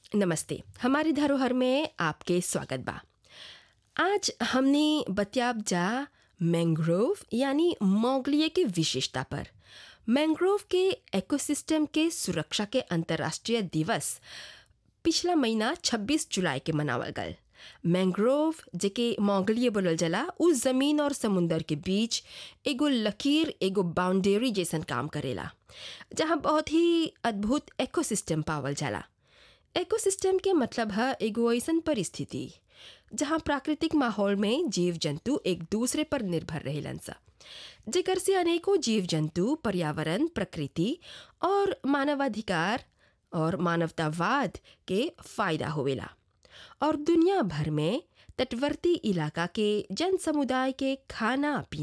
नमस्ते हमारी धरोहर में आपके स्वागत बा आज हमने बतियाब जा मैंग्रोव यानी मोगलिए के विशेषता पर मैंग्रोव के इकोसिस्टम के सुरक्षा के अंतर्राष्ट्रीय दिवस पिछला महीना 26 जुलाई के मनावल गल मैंग्रोव जेके मोगलिए बोलल जाला उ जमीन और समुंदर के बीच एगो लकीर एगो बाउंड्री जैसन काम करेला जहाँ बहुत ही अद्भुत इकोसिस्टम पावल जाला इकोसिस्टम के मतलब है एगो ऐसन परिस्थिति जहाँ प्राकृतिक माहौल में जीव जंतु एक दूसरे पर निर्भर रहेलन सा जेकर से अनेकों जीव जंतु पर्यावरण प्रकृति और मानवाधिकार और मानवतावाद के फायदा होवेला और दुनिया भर में तटवर्ती इलाका के जन समुदाय के खाना पीना